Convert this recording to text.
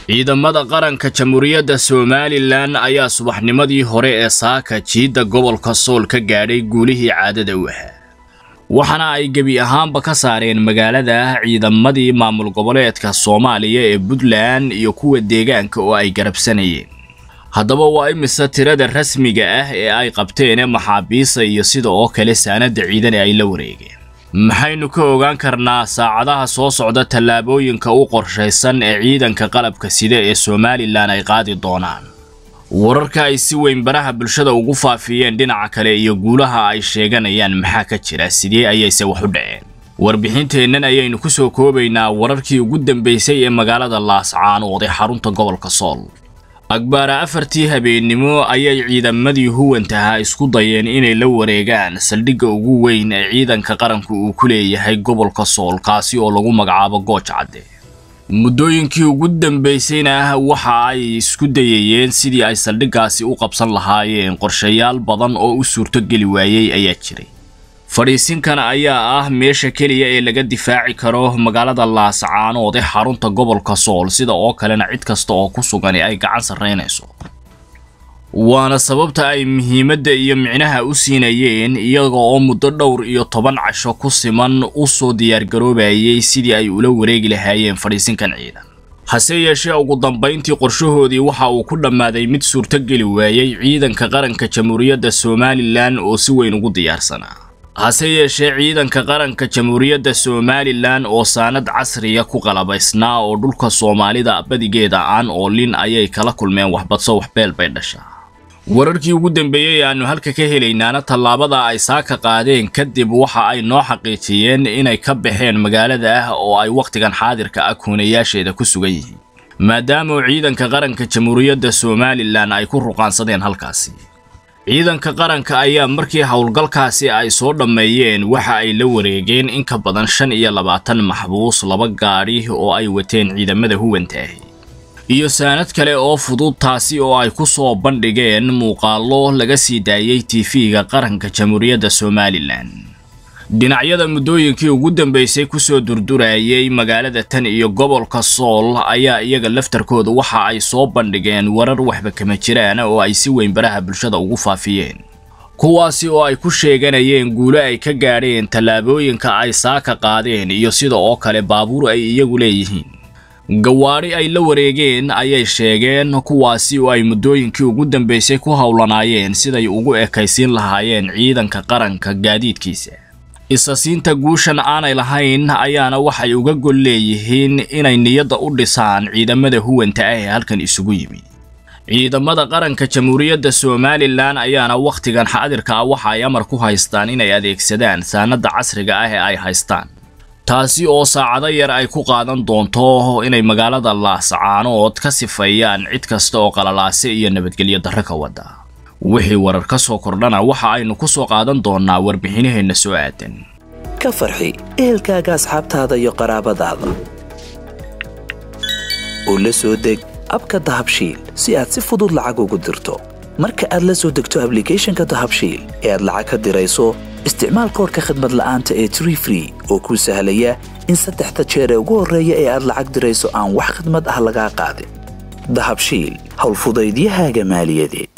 ciidamada qaranka jamhuuriyadda somalilan ayaa subaxnimadii hore ee saaka jiidda gobolka sool ka gaadhay guulihii caadada u ahaa waxaana ay gebi ahaanba ka saareen magaalada ciidamadii maamul goboleedka soomaaliya ee puntland iyo kuwa deegaanka oo ay garabsanayeen haddaba waa imise tirada rasmiga ah ee ay qabteen maxaabiista iyo sida oo kale saanada ciidan ee ay la wareegeen maxaynu ka ogaan karnaa saacadaha soo socda tallaabooyinka u qorshaysan ee ciidanka qalabka sida ee somalilan ay qaadi doonaan wararka ay si weyn baraha bulshada ugu faafiyeen dhinaca kale iyo guulaha ay sheeganayaan maxaa ka jira sidee ayayse wax u dhaceen warbixinteennan ayaynu ku soo koobaynaa wararkii ugu dambeysay ee magaalada laascaanood ee xarunta gobolka sool akbaara afartii habeennimo ayay ciidamadii huwantahaa isku dayeen inay la wareegaan saldhigga ugu weyn ee ciidanka qaranku uu ku leeyahay gobolka sool kaasi oo lagu magacaabo gooj cadde muddooyinkii ugu dambaysayna waxa ay isku dayayeen sidii ay saldhiggaasi u qabsan lahaayeen qorshayaal badan oo u suurtogeli waayey ayaa jiray fadhiisinkan ayaa ah meesha keliya ee laga difaaci karo magaalada laascaanood ee xarunta gobolka sool sida oo kalena cid kasta oo ku sugani ay gacan sarraynayso waana sababta ay muhiimadda iyo micnaha u siinayeen iyaga oo muddo dhowr iyo toban casho ku siman u soo diyaargaroobayay sidii ay ula wareegi lahaayeen fadhiisinkan ciidan hase yeeshee ugu dambayntii qorshahoodii waxa uu ku dhammaaday mid suurtogeli waayey ciidanka qaranka jamhuuriyadda somalilan oo si weyn ugu diyaarsanaa hase yeeshee ciidanka qaranka jamhuuriyadda somalilan oo saanad casriya ku qalabaysnaa oo dhulka soomaalida badigeeda aan oolin ayay kala kulmeen waxbadso waxbeel bay dhashaa wararkii ugu dambeeyey aanu halka ka helaynaana tallaabada ay saaka qaadeen kadib waxa ay noo xaqiijiyeen inay ka baxeen magaalada ah oo ay wakhtigan xaadirka ah kuunayaasheeda ku sugan yihiin maadaama ciidanka qaranka jamhuuriyadda somalilan ay ku ruqaansadeen halkaasi ciidanka qaranka ayaa markii howlgalkaasi ay soo dhammeeyeen waxa ay la wareegeen in ka badan shan iyo labaatan maxbuus laba gaadhi oo ay wateen ciidamada huwantaahi iyo saanad kale oo fudud taasi oo ay ku soo bandhigeen muuqaallo laga sii daayey tv-ga qaranka jamhuuriyadda somalilan dhinacyada muddooyinkii ugu dambeysay kusoo durdurayay magaalada tan iyo gobolka sool ayaa iyaga laftarkooda waxa ay soo bandhigeen warar waxba kama jiraan oo ay si weyn baraha bulshada ugu faafiyeen kuwaasi oo ay ku sheeganayeen guulo ay ka gaadheen tallaabooyinka ay saaka qaadeen iyo sida oo kale baabuur ay iyagu leeyihiin gawaadhi ay la wareegeen ayay sheegeen kuwaasi oo ay muddooyinkii ugu dambeysay ku howlanaayeen siday ugu ekaysiin lahaayeen ciidanka qaranka gaadiidkiisa isasiinta guushan aanay lahayn ayaana waxay uga gol leeyihiin inay niyadda u dhisaan ciidamada huwanta ah ee halkan isugu yimi ciidamada qaranka jamhuuriyadda somalilan ayaana wakhtigan xaadirka ah waxa ay amar ku haystaan inay adeegsadaan saanada casriga ah ee ay haystaan taasi oo saacado yar ay ku qaadan doonto inay magaalada laascaanood ka sifeeyaan cid kasta oo qalalaase iyo nabadgelyo darro ka wada wixii warar ka soo kordhana waxa aynu ku soo qaadan doonnaa warbixinaheenna soo aadan ka farxi ehelkaaga asxaabtaada iyo qaraabadaada oo la soo deg abka dahabshiil si aad si fudud lacag ugu dirto marka aad la soo degto ablicathonka dahabshiil ee aad lacag ka dirayso isticmaal koorka khadmad la'aanta ee tree free oo kuu sahlaya in saddexda jeer ee ugu horreeya ee aad lacag dirayso aan wax khadmad ah lagaa qaadin dahabshiil howlfudaydiyahaaga maaliyadeed